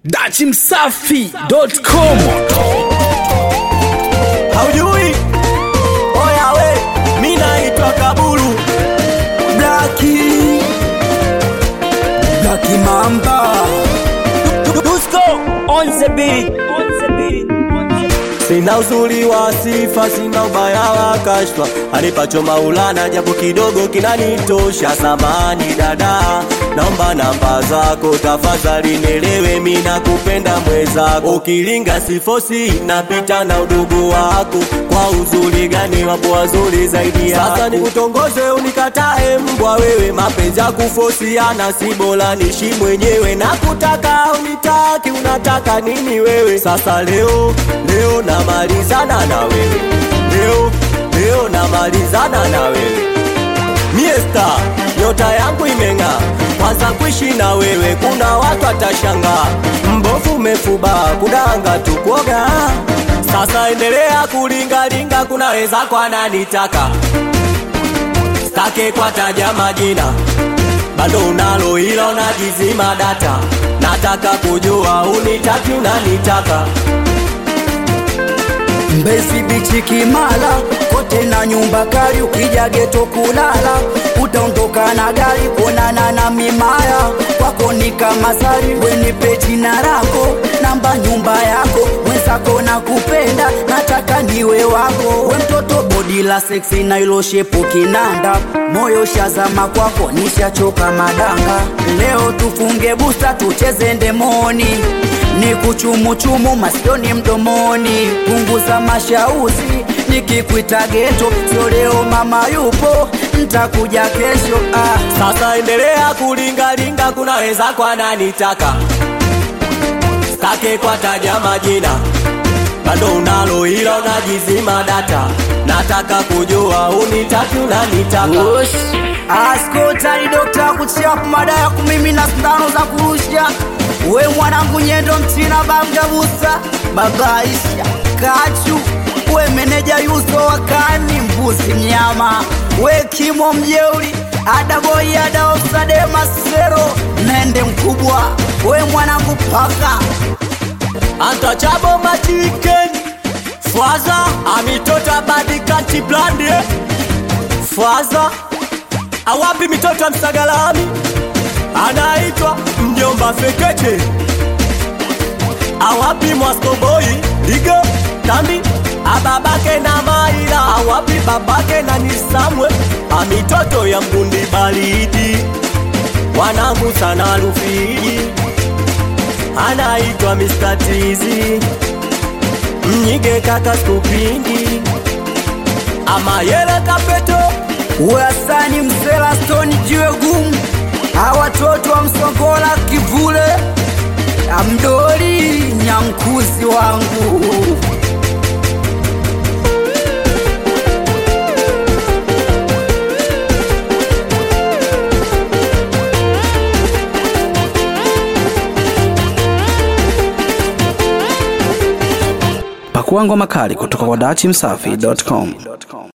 dachimsafi.com haujui oya we mi naitwa kaburu blaki blaki mamba dusko on the beat sina uzuri wa sifa sina ubaya wa kashfa anipacho maulana japo kidogo kinanitosha samani dada naomba namba zako tafadhali nielewe mi nakupenda mwezako ukilinga sifosi napita na udugu wako kwa uzuri gani wapo wazuri zaidi yako sasa nikutongoze unikatae mbwa wewe mapenzi ya kufosiana si bora nishi mwenyewe nakutaka unitaki unataka nini wewe sasa leo leo namalizana na wewe leo leo namalizana na wewe miesta nyota yangu imeng'aa kwanza kuishi na wewe kuna watu watashangaa mbovu umefuba kudanga tukuoga sasa endelea kulingalinga kunaweza kwananitaka stake kwataja majina bado unalo ila unajizima data nataka kujua unitaki unanitaka Mbezi bichi Kimara, kote na nyumba kali, ukija geto kulala utaondoka na gari kuonana na mimaya kwako ni kama sari, wenipe jina lako namba nyumba yako mwenzako na kupenda nataka niwe wako we mtoto bodi la seksi na ilo shepu kinanda moyo shazama kwako nishachoka madanga leo tufunge busta tucheze ndemoni ni kuchumuchumu masioni mdomoni punguza mashauzi nikikuita geto sio leo mama yupo ntakuja kesho ah. sasa endelea kulingalinga kunaweza kwananitaka stake kwataja majina bado unalo ila unajizima data nataka kujua unitaki unanitaka askotari dokta kuchap madaya kumimi na sindano za kurusha we mwanangu nyendo mchina bamgabusa babaisha kachu we meneja yuso wakani mbuzi mnyama we kimo mjeuri adaboi adaosadema sero nende mkubwa we mwanangu paka antachabo machiken faza amitota badikanti blande faza awapi mitoto ya msagalami anaitwa mjomba fekeche awapi mwaskoboi ligo tambi ababake na maila awapi babake na nisamwe amitoto ya mgundi baridi wanangu sana rufiji anaitwa Mr. Tizi mnyige kaka skupingi amayele kapeto Wasani msela stoni jiwe gumu awatoto wa msongola kivule amdoli nyankuzi wangu pakua ngoma kali kutoka kwa dachimsafi.com